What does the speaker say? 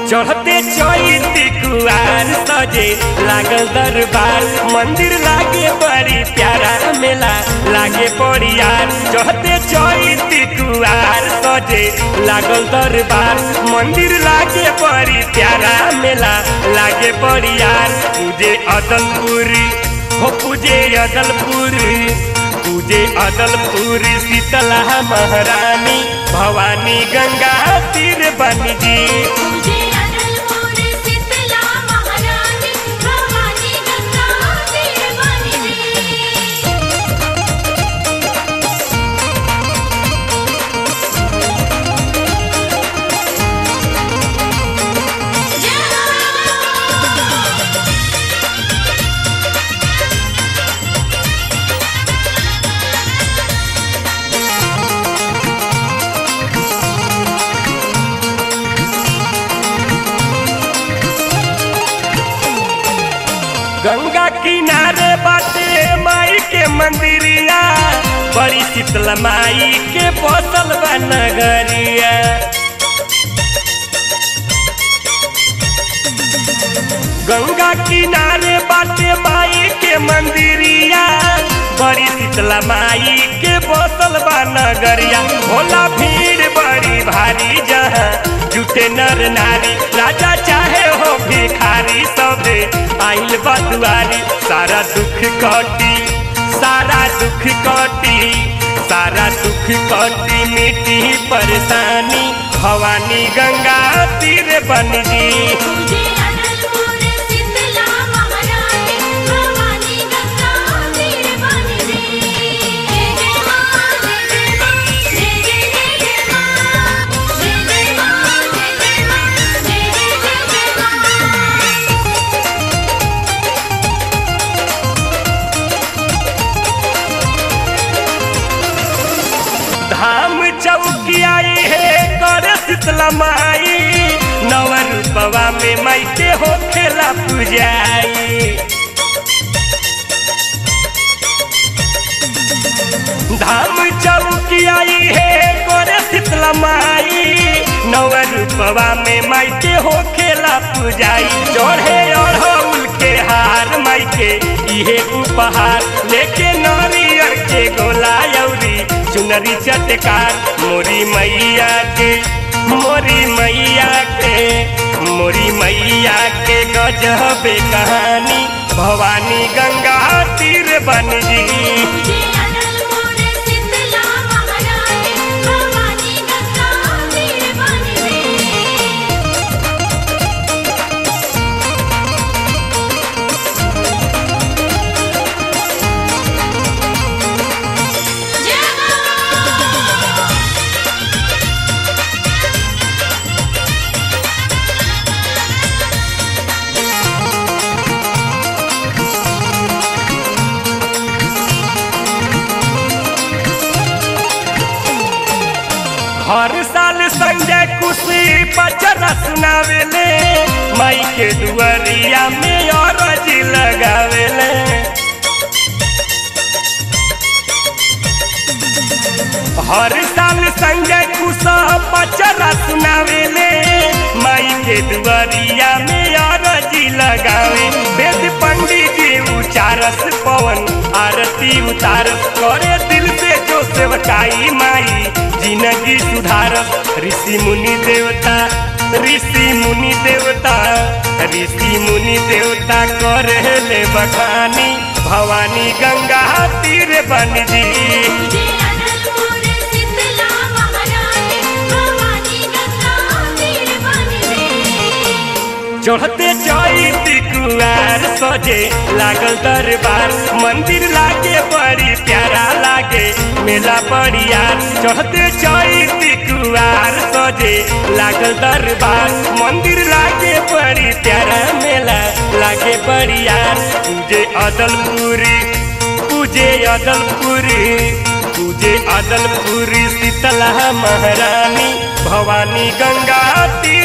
चढ़ते चैती कुआर सजे लागल दरबार मंदिर लागे बड़ी प्यारा मेला लागे बड़ियार चढ़ते चैती कुआर सजे लागल दरबार मंदिर लागे बड़ी प्यारा मेला लागे बड़ियार पूजे अदलपुरी हो पूजे अदलपुरी पूजे अदलपुरी शीतला महारानी भवानी गंगा तीर बनी जी पूजे अदलपुर शीतला महारानी भवानी गंगा तीर बनी जी गंगा किनारे बाटे माई के मंदिरिया बड़ी शीतला माई के बसल बा नगरिया गंगा किनारे बाटे माई के मंदिरिया बड़ी शीतला माई के बसल बा नगरिया होला भीड़ बड़ी भारी जहाँ जुटे नर नारी राजा चाहे हो भिखारी सबे आइल बा दुआरी सारा दुख कटी सारा दुख कटी सारा दुख कटी मिट्टी परेशानी भवानी गंगा तीर बन जी पूजे अदलपुर शीतला महारानी भवानी गंगा तीर बनी जी जय जय मां जय जय मां जय जय जय जय मां जय जय मां जय जय मां जय जय जय जय मां धाम चौकियाई है कर शीतला माई नव रूपवा में माई के हो खेला पूजाई धाम चौकियाई है कर शीतला माई नव रूपवा में माई के हो खेला पूजाई चढ़े अढ़ौल के हार माई के इहे उपहार लेके नारियर के गोला यौरी चुनरी चटकार मोरी मैया के मोरी मैया के मोरी मैया के गजबे कहानी भवानी गंगा तीर बन जी पूजे अदलपुर शीतला महारानी भवानी गंगा तीर बनी जी जय मां हर साल संजय खुशी पचरा सुनावेले माई के दुआरिया में अरज लगावेले हर साल संजय खुश पचरा सुनावेले माई के दुआरिया में अरज लगावे वेद पंडित जी उचारस पवन आरती उतारस करे दिल से जो सेवकाई माई जिंदगी सुधारस ऋषि मुनि देवता ऋषि मुनि देवता ऋषि मुनि देवता करे ले बखानी भवानी गंगा तीर बन जी पूजे अदलपुर शीतला महारानी भवानी गंगा तीर बनी जी चढ़ते चैती कुआर सजे लागल दरबार मंदिर लागे बड़ी प्यारा लागे मेला बड़ियार चढ़ते चैती कुआर सजे लागल दरबार मंदिर लागे बड़ी प्यारा मेला लागे बड़ियार पूजे अदलपुरी पूजे अदलपुरी पूजे अदलपुरी शीतला महारानी भवानी गंगा तीर